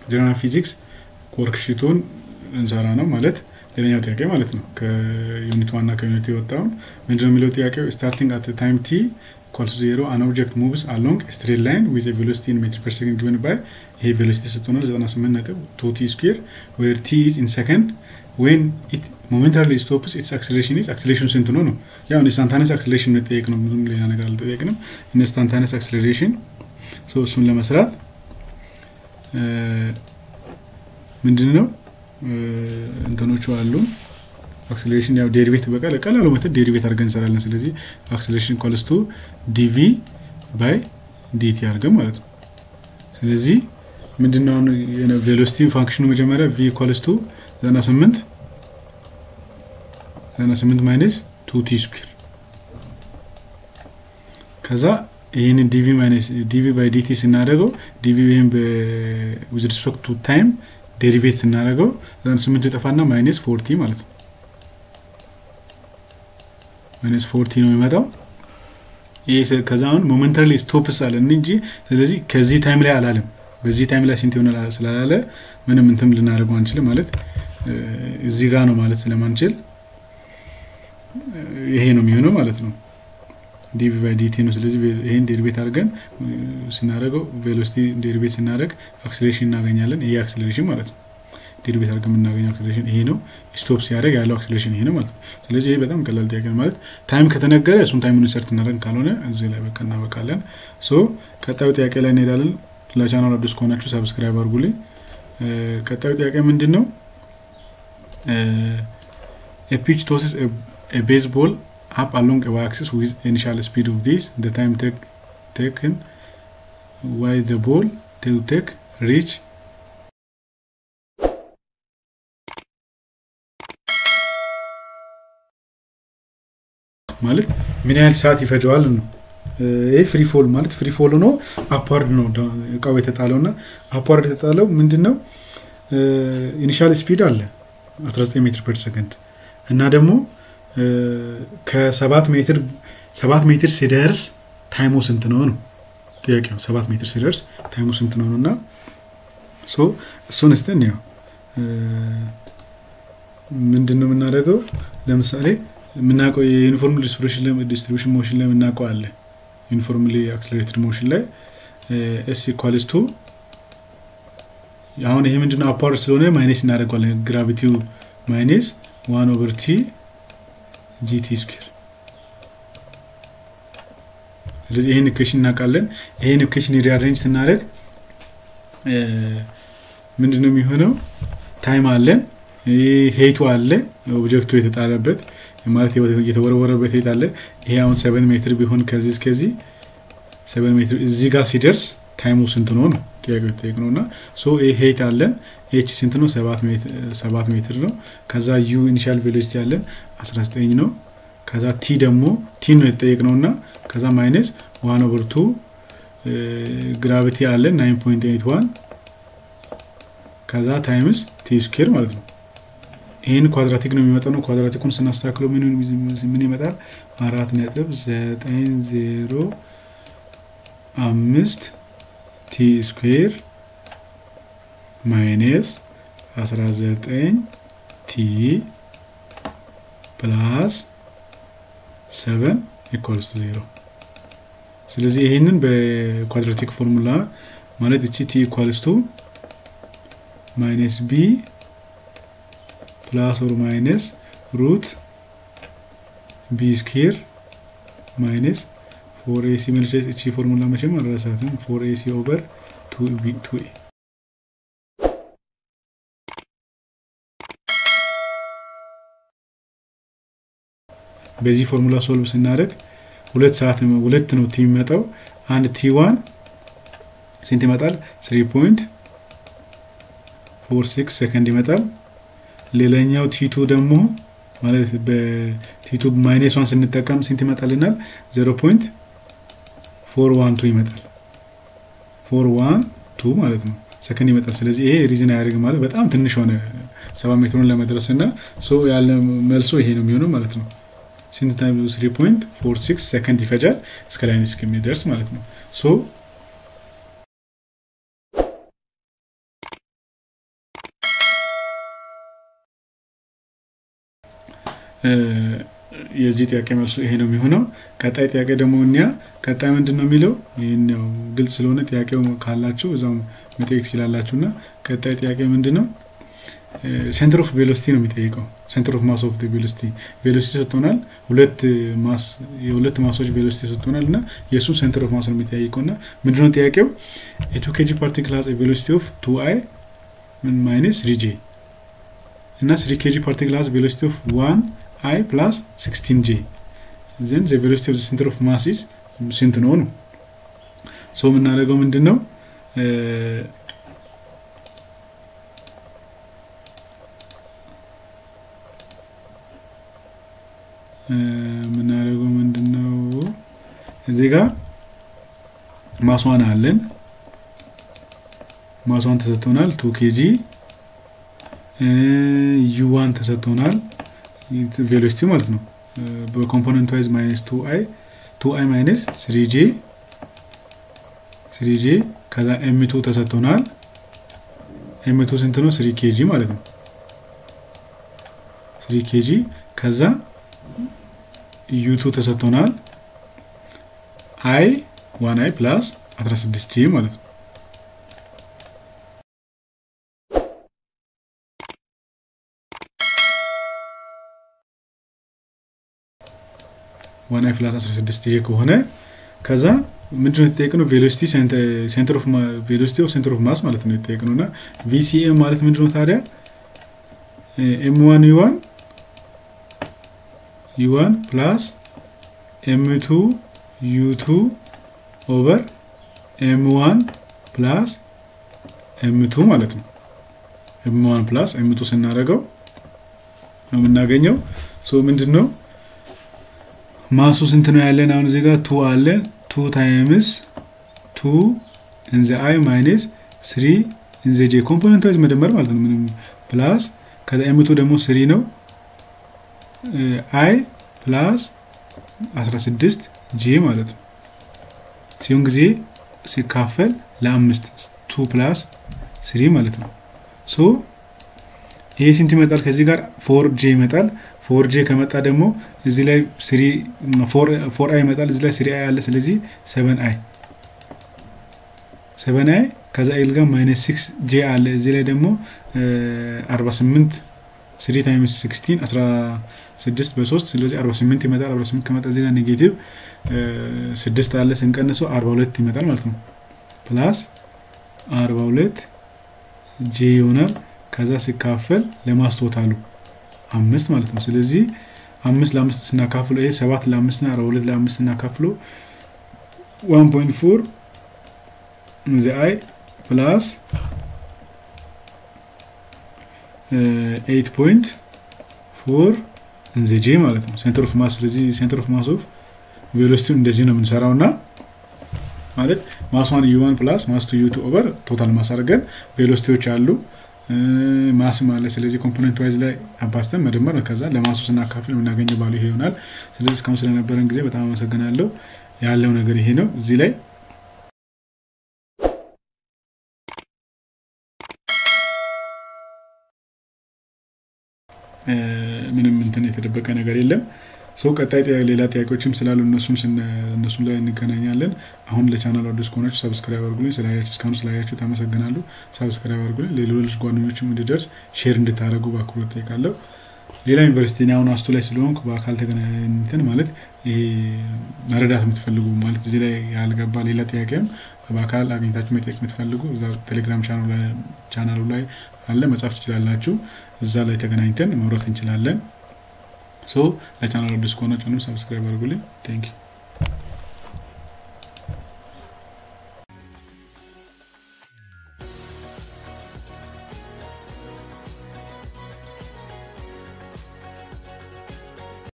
ጀነራል ፊዚክስ ወርክሺቱን እንሰራ ነው ማለት ሌላኛው ጥያቄ ማለት ነው። ከዩኒት ዋና ከዩኒት የወጣውን ምንድነው የሚለው ጥያቄው ስታርቲንግ አት ታይም ቲ ኢኳልስ ዜሮ አን ኦብጀክት ሙቭስ አሎንግ ስትሬት ላይን ዊዝ ቬሎሲቲ ኢን ሜትር ፐር ሰከንድ ጊቨን ባይ ይሄ ቬሎሲቲ ስትሆናል 98 ነጥብ ቱ ቲ ስኩዌር ዌር ቲ ኢዝ ኢን ሰከንድ ዌን ኢት ሞሜንታሪ ስቶፕስ ኢትስ አክሰሌሬሽን ኢዝ አክሰሌሬሽን ስንት ነው ነው ያው ኢንስታንታነስ አክሰሌሬሽን መጠየቅ ነው። ምንም ሌላ ነገር አልጠየቅንም። ኢንስታንታነስ አክሰሌሬሽን እሱን ለመስራት ምንድን ነው እንትኖቹ አሉ አክሰሌሬሽን ያው ዴሪቬት በቃል ቀላሉ መተት ዴሪቬት አድርገን እንሰራለን። ስለዚህ አክሰሌሬሽን ኮልስቱ ዲቪ ባይ ዲቲ አድርገን ማለት ነው። ስለዚህ ምንድነው ቬሎሲቲ ፋንክሽኑ መጀመሪያ ቪ ኮልስቱ 98 98 ማይነስ ቱ ቲ ስኩዌር ከዛ ይህንን ዲቪ ማይነስ ዲቪ ባይ ዲቲ ስናደርገው ዲቪ ይህም ዊዝ ሪስፔክት ቱ ታይም ዴሪቬት ስናደርገው ዘን ስምንቱ የጠፋና ማይነስ ፎርቲ ማለት ነው። ማይነስ ፎርቲ ነው የሚመጣው። ይህ ከዛ አሁን ሞመንታሪ ስቶፕስ አለን እንጂ ስለዚህ ከዚህ ታይም ላይ አላለም። በዚህ ታይም ላይ ስንት ይሆናል ስላላለ ምንም እንትም ልናደርገው አንችልም ማለት እዚህ ጋር ነው ማለት ስለማንችል ይሄ ነው የሚሆነው ማለት ነው። ዲቪ ባይ ዲቲ ነው። ስለዚህ ይሄን ዴሪቬት አድርገን ስናደርገው ቬሎሲቲ ዴሪቬት ስናደርግ አክስሌሬሽን እናገኛለን። ይሄ አክስሌሬሽን ማለት ነው። ዴሪቬት አድርገን የምናገኘው አክስሌሬሽን ይሄ ነው። ስቶፕ ሲያደርግ ያለው አክስሌሬሽን ይሄ ነው ማለት ነው። ስለዚህ ይሄ በጣም ቀላል ጥያቄ ነው ማለት ታይም ከተነገረ እሱን ታይሙን ኢንሰርት እናደርግ፣ ካልሆነ እዚህ ላይ በቃ እናበቃለን። ሶ ቀጣዩ ጥያቄ ላይ እንሄዳለን። ለቻናል አዲስ ከሆናችሁ ሰብስክራይብ አድርጉልኝ። ቀጣዩ ጥያቄ ምንድን ነው? ፒች ቶስስ ቤዝቦል up along a y-axis with initial speed of this the time take, taken why the ball to take reach ማለት ምን ያህል ሰዓት ይፈጀዋል ነው። ይህ ፍሪ ፎል ማለት ፍሪ ፎል ሆኖ አፓርድ ነው እቃው የተጣለው እና አፓርድ የተጣለው ምንድን ነው? ኢኒሻል ስፒድ አለ 19 ሜትር ፐር ሰከንድ እና ደግሞ ከሰባት ሜትር ሰባት ሜትር ሲደርስ ታይሙ ስንት ነው ነው ጥያቄው። ሰባት ሜትር ሲደርስ ታይሙ ስንት ነው እና እሱን እስቲ እንየው። ምንድን ነው የምናደርገው? ለምሳሌ የምናውቀው የዩኒፎርም ዲስትሪቢሽን ሞሽን ላይ የምናውቀው አለ። ዩኒፎርምሊ አክስለሬትድ ሞሽን ላይ ኤስ ኢኳልስ ቱ አሁን ይሄ ምንድነው አፓወርድ ስለሆነ ማይነስ እናደርገዋለን። ግራቪቲው ማይነስ ዋን ኦቨር ቲ ጂቲ ስኩዌር። ስለዚህ ይህን ኢኩዌሽን እናውቃለን። ይህን ኢኩዌሽን ሪአሬንጅ ስናደርግ ምንድን ነው የሚሆነው? ታይም አለን፣ ሄይቱ አለ፣ ኦብጀክቱ የተጣለበት ማለት የተወረወረበት ሄት አለ። ይሄ አሁን ሰቨን ሜትር ቢሆን ከዚህ እስከዚህ ሰቨን ሜትር እዚህ ጋር ሲደርስ ታይሙ ስንት ነው ነው ጥያቄ ጠየቅ ነው እና ሶ ይሄ ሄት አለን ኤች ስንት ነው? ሰባት ሜትር ነው። ከዛ ዩ ኢኒሻል ቬሎሲቲ ያለን 19 ነው። ከዛ ቲ ደግሞ ቲ ነው የተጠየቅ ነው እና ከዛ ማይነስ ዋን ኦቨር ቱ ግራቪቲ አለን 9.81 ከዛ ታይምስ ቲ ስኩዌር ማለት ነው። ይህን ኳድራቲክ ነው የሚመጣው ነው። ኳድራቲኩን ስናስተካክለው ምን ይመጣል? አራት ነጥብ ዘጠኝ ዜሮ አምስት ቲ ስኩዌር ማይነስ 19 ቲ ፕላስ 7 ኢኳልስ ቱ ዜሮ። ስለዚህ ይህንን በኳድራቲክ ፎርሙላ ማለት እቺ ቲ ኢኳልስ ቱ ማይነስ ቢ ፕላስ ኦር ማይነስ ሩት ቢ ስኩዌር ማይነስ ፎር ኤሲ መልስ እቺ ፎርሙላ መቼም አልረሳትም። ፎር ኤሲ ኦቨር ቱ ኤ በዚህ ፎርሙላ ሶልቭ ስናደርግ ሁለት ሰዓት ሁለት ነው ቲ የሚመጣው። አንድ ቲ ዋን ስንት ይመጣል? ስሪ ፖይንት ፎር ሲክስ ሰከንድ ይመጣል። ሌላኛው ቲቱ ደግሞ ማለት በቲቱ ማይነስ ዋን ስንጠቀም ስንት ይመጣልናል? ዜሮ ፖይንት ፎር ዋን ቱ ይመጣል። ፎር ዋን ቱ ማለት ነው ሰከንድ ይመጣል። ስለዚህ ይሄ ሪዝን አያደርግም ማለት በጣም ትንሽ ሆነ ሰባ ሜትሩን ለመድረስ እና ያለ መልሶ ይሄ ነው የሚሆነው ማለት ነው። ስንት ታይም 3.46 ሰከንድ ይፈጃል እስከ ላይን እስከሚደርስ ማለት ነው ሶ የዚህ ጥያቄ መልሱ ይሄ ነው የሚሆነው። ቀጣይ ጥያቄ ደግሞ እኛ ቀጣይ ምንድን ነው የሚለው ይህን ያው ግልጽ ስለሆነ ጥያቄው ካላችሁ እዛው መጠየቅ ትችላላችሁ። እና ቀጣይ ጥያቄ ምንድን ነው ሴንተር ኦፍ ቬሎሲቲ ነው የሚጠይቀው። ሴንተር ኦፍ ማስ ኦፍ ቬሎሲቲ ቬሎሲቲ ሰጥቶናል። ሁለት ማስ የሁለት ማሶች ቬሎሲቲ ሰጥቶናል እና የእሱም ሴንተር ኦፍ ማስ ነው የሚጠይቀው እና ምንድነው ጥያቄው የቱ ኬጂ ፓርቲክል ሃዝ ቬሎሲቲ ኦፍ ቱ አይ ማይነስ ስሪ ጄ እና ስሪ ኬጂ ፓርቲክል ሃዝ ቬሎሲቲ ኦፍ ዋን አይ ፕላስ ሲክስቲን ጄ ዘን ዘ ቬሎሲቲ ኦፍ ሴንተር ኦፍ ማስ ኢዝ ስንት ነው ነው ሶ የምናደርገው ምንድን ነው የምናደርገው ምንድን ነው እዚህ ጋር ማስዋን አለን ማስዋን ተሰጥቶናል ቱ ኬጂ ዩዋን ተሰጥቶናል ቬሎሲቲ ማለት ነው በኮምፖነንት ዋይዝ ማይነስ ቱ አይ ቱ አይ ማይነስ ስሪ ጄ ስሪ ጄ ከዛ ኤምቱ ተሰጥቶናል ኤምቱ ስንት ነው ስሪ ኬጂ ማለት ነው ስሪ ኬጂ ከዛ ዩቱ ተሰጥቶናል አይ ዋን አይ ፕላስ 16 ጂ ማለት ነው ዋን አይ ፕላስ 16 ጂ ከሆነ ከዛ ምንድነው የተጠየቅነው ቬሎሲቲ ሴንተር ኦፍ ቬሎሲቲ ኦፍ ሴንተር ኦፍ ማስ ማለት ነው የተጠየቅነው እና ቪሲኤም ማለት ምንድነው ታዲያ ኤም ዋን ዩ ዋን ዩ1 ፕላስ ኤም2 ዩ2 ኦቨር ኤም1 ፕላስ ኤም2 ማለት ነው። ኤም1 ፕላስ ኤም2 ስናደርገው ነው የምናገኘው። ሶ ምንድን ነው ማሱ ስንት ነው ያለን? አሁን እዚህ ጋር ቱ አለን። ቱ ታይምስ ቱ ኢንዘ አይ ማይነስ ስሪ ኢንዘ ጄ ኮምፖነንት ዋይዝ መደመር ማለት ነው። ምንም ፕላስ ከዛ ኤም2 ደግሞ ስሪ ነው አይ ፕላስ 16 ጄ ማለት ነው ሲሆን ጊዜ ሲካፈል ለአምስት ቱ ፕላስ ስሪ ማለት ነው። ሶ ይሄ ስንት ይመጣል? ከዚህ ጋር ፎር ጄ ይመጣል። ፎር ጄ ከመጣ ደግሞ እዚህ ላይ ስሪ ፎር አይ ይመጣል። እዚህ ላይ ስሪ አይ አለ። ስለዚህ ሰቨን አይ ሰቨን አይ ከዛ ኤል ጋር ማይነስ ሲክስ ጄ አለ። እዚህ ላይ ደግሞ አርባ ስምንት ስሪ ታይምስ ሲክስቲን አስራ ስድስት በሶስት ስለዚህ አርባ ስምንት ይመጣል። አርባ ስምንት ከመጣ እዚህ ጋር ኔጌቲቭ ስድስት አለ ስንቀንሰው አርባ ሁለት ይመጣል ማለት ነው። ፕላስ አርባ ሁለት ጄ ይሆናል። ከዛ ሲካፈል ለማስቶታሉ አምስት ማለት ነው። ስለዚህ አምስት ለአምስት ስናካፍለው ይሄ ሰባት ለአምስት ና አርባ ሁለት ለአምስት ስናካፍለው ዋን ፖይንት ፎር እዚ አይ ፕላስ ኤይት ፖይንት ፎር እንዘ ጄ ማለት ነው ሴንተር ኦፍ ማስ። ስለዚህ ሴንተር ኦፍ ማስ ኦፍ ቬሎሲቲውን እንደዚህ ነው የምንሰራው እና ማለት ማስዋን ዩዋን ፕላስ ማስ ቱ ዩቱ ኦቨር ቶታል ማስ አድርገን ቬሎሲቲዎች አሉ ማስም አለ። ስለዚህ ኮምፖነንት ዋይዝ ላይ አባስተን መደመር ነው። ከዛ ለማሱ ስናካፍል የምናገኘው ባሉ ይሄ ይሆናል። ስለዚህ እስካሁን ስለነበረን ጊዜ በጣም አመሰግናለሁ። ያለው ነገር ይሄ ነው። እዚህ ላይ ምንም እንትን የተደበቀ ነገር የለም። ሰው ቀጣይ ሌላ ጥያቄዎችም ስላሉ እነሱም ላይ እንገናኛለን። አሁን ለቻናል አዲስ ከሆናችሁ ሰብስክራይብ አድርጉልኝ። ስላያችሁ እስካሁን ስላያችሁ ታመሰግናለሁ። ሰብስክራይብ አድርጉልኝ። ሌሎች ጓደኞችም እንዲደርስ ሼር እንድታደርጉ በአክብሮት ጠይቃለሁ። ሌላ ዩኒቨርሲቲ እኔ አሁን አስቶ ላይ ስለሆንኩ በአካል ተገናኝተን ማለት ይሄ መረዳት የምትፈልጉ ማለት እዚህ ላይ ያልገባ ሌላ ጥያቄም በአካል አግኝታችሁ መጠየቅ የምትፈልጉ እዛ ቴሌግራም ቻናሉ ላይ አለ መጻፍ ትችላላችሁ። እዛ ላይ ተገናኝተን መውረት እንችላለን። ሶ ለቻናል አዲስ ከሆናችሁ ሰብስክራይብ አድርጉልኝ። ቴንክ ዩ